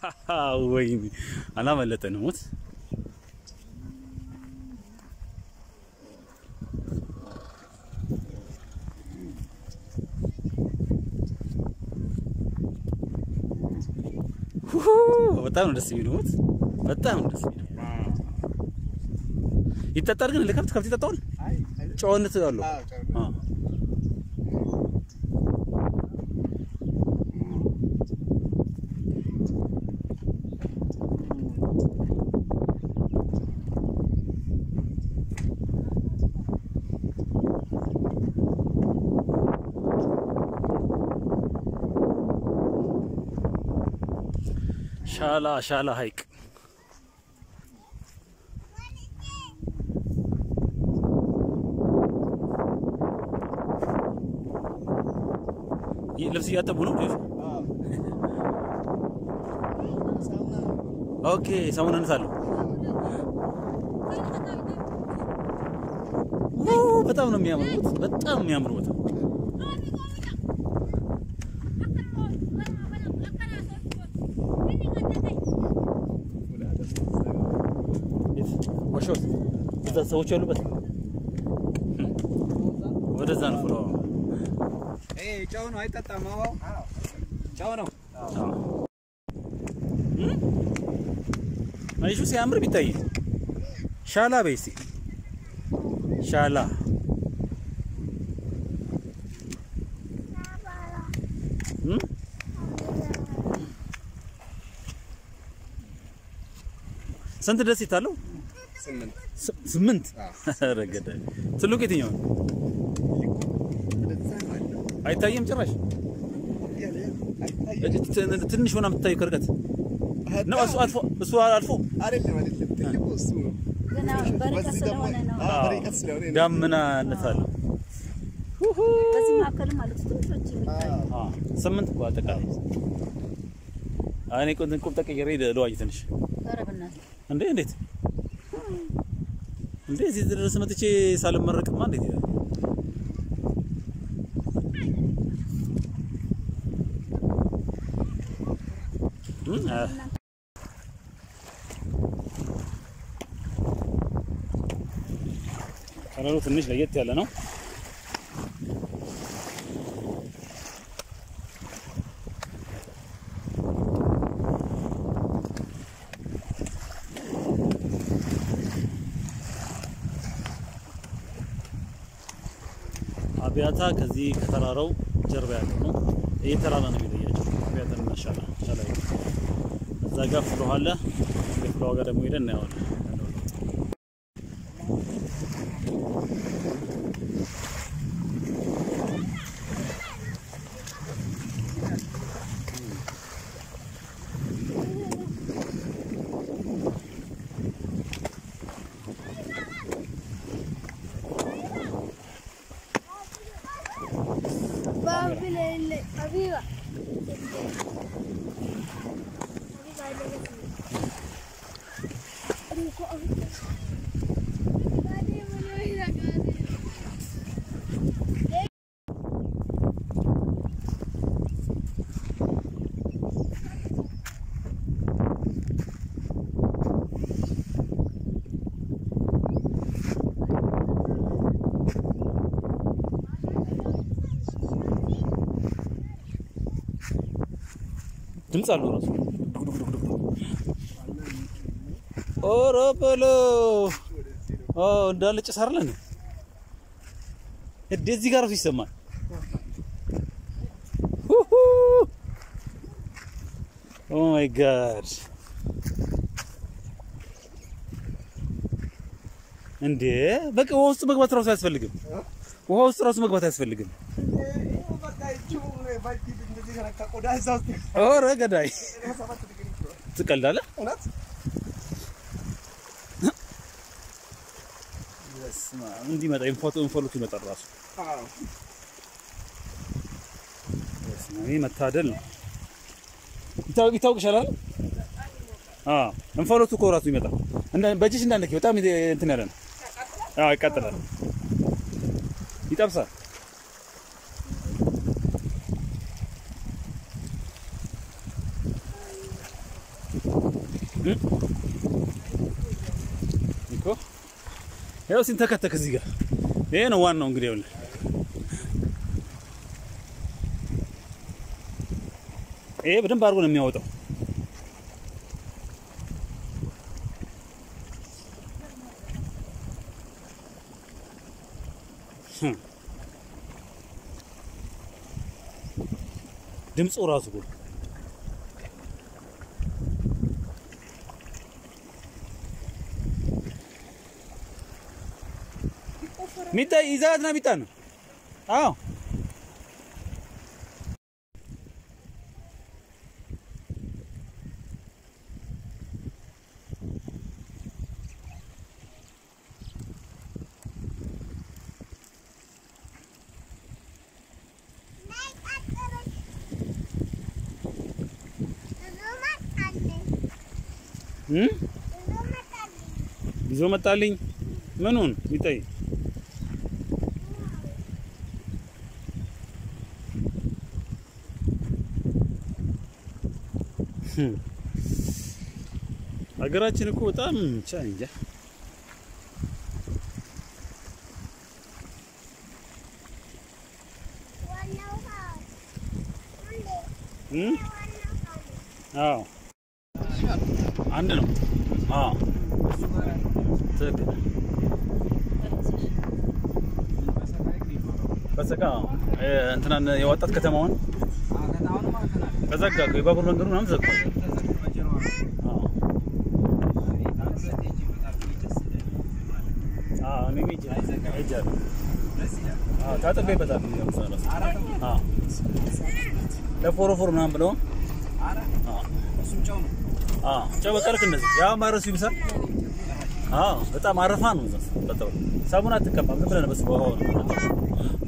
ወይኔ አላመለጠንም። ሞት ሁሁ፣ በጣም ነው ደስ የሚለው። ሞት በጣም ነው ደስ የሚለው። ይጠጣል ግን ለከብት ከብት ይጠጣዋል። ጨዋነት አለው። አዎ ሻላ ሻላ ሐይቅ ይህ ልብስ እያጠቡ ነው። ኦኬ ሳሙና እንሳለሁ። በጣም ነው የሚያምሩት። በጣም የሚያምሩ ቦታ ዋሾት እዛ ሰዎች ያሉበት ወደዛ ነው ፍሎ ጨው ነው አይጠጣም። አዎ ጨው ነው። አይሹ ሲያምር ቢታይ ሻላ በይ እስኪ ሻላ እም? ስንት ደሴት አለው? ስምንት ስ- ስምንት አዎ። ኧረ ገዳይ ትልቁ የትኛው ነው? አይታየም ጭራሽ ት- ትንሽ ሆና የምትታየው ከርቀት ነው። እሱ አልፎ እሱ አልፎ አይደለም አይደለም፣ ትልቁ እሱ ነው። ገና በርቀት በዚህ ደግሞ ስለሆነ ነው። አዎ፣ በርቀት ስለሆነ ነው። ዳመናነት አለው። በዚህ መካከልም አሉት ትንሾች የሚታዩ አዎ። አዎ፣ ስምንት እኮ አጠቃላይ። አይ እኔ ቁም ቁም ተቀይሬ ለዋይ ትንሽ ኧረ በእናትህ እንዴ እንዴት እንዴ እዚህ ድረስ መጥቼ ሳልመረቅማ እንዴት ይላል? እም፣ አ- ከለሩ ትንሽ ለየት ያለ ነው። አብያታ ከዚህ ከተራራው ጀርባ ያለው ነው። ይህ ተራራ ነው የሚለያቸው አብያታ እና ሻላ ሻላ ይላል። እዛ ጋር ፍሎሃ አለ። ፍሎሃ ጋር ደግሞ ሄደን እናየዋለን ያለው ለውጥ። Arriba. ድምፅ አለው ራሱ ኦሮ በለው ኦ እንዳለ ጭስ አይደለ እንዴ እዚህ ጋር ራሱ ይሰማል ሁሁ ኦ ማይ ጋድ እንዴ በቃ ውሃ ውስጥ መግባት ራሱ አያስፈልግም ውሃ ውስጥ ራሱ መግባት አያስፈልግም በቃ እጁ ባጅ እንደዚህ ከነካ ቆዳ እዛ ውስጥ ኦረ ገዳይ ሰባት ዲግሪ ይችላል። ትቀልዳለህ እውነት በስመ አብ እንዲመጣ ኢንፎቶ ኢንፎሎቱ ይመጣል ራሱ አዎ። በስመ አብ ይሄ መታደል ነው። ይታወቅ ይታወቅሻል አይደል? አዎ እንፋሎቱ እኮ ራሱ ይመጣል። እንደ በእጅሽ እንዳነኪ በጣም ይሄ እንትን ያለ ነው። አዎ ይቃጠላል፣ ይጠብሳል። እ? እኮ ያው ሲንተከተክ እዚህ ጋር ይሄ ነው ዋናው እንግዲህ ይኸውልህ ይሄ በደንብ አድርጎ ነው የሚያወጣው። ህም። ድምፁ ራሱ እኮ ሚጣ ይዛት ና ሚጣ ነው። አዎ እም ይዞ መጣልኝ። ምኑን ሚጣይ ህም። ሀገራችን እኮ በጣም ብቻ እንጃ እም? አዎ አንድ ነው። አዎ ትክክል። በሰቃ እ እንትናን የወጣት ከተማውን ተዘጋ እኮ የባቡር መንገዱ ምናምን ዘግቷል። አዎ አዎ እኔም ሂጅ ሄጃለሁ። አዎ ታጥቤበታለሁ። ያው እዛ እራሱ። አዎ ለፎሮፎር ምናምን ብለው አዎ አዎ ጨው በቃ ልክ እንደዚህ ያው ማረሱ ይብሳል። አዎ በጣም አረፋ ነው። እዛ በጣም ሳሙና አትቀባም። ዝም ብለህ ነው በስ በውሃው ነው የምታጠበው።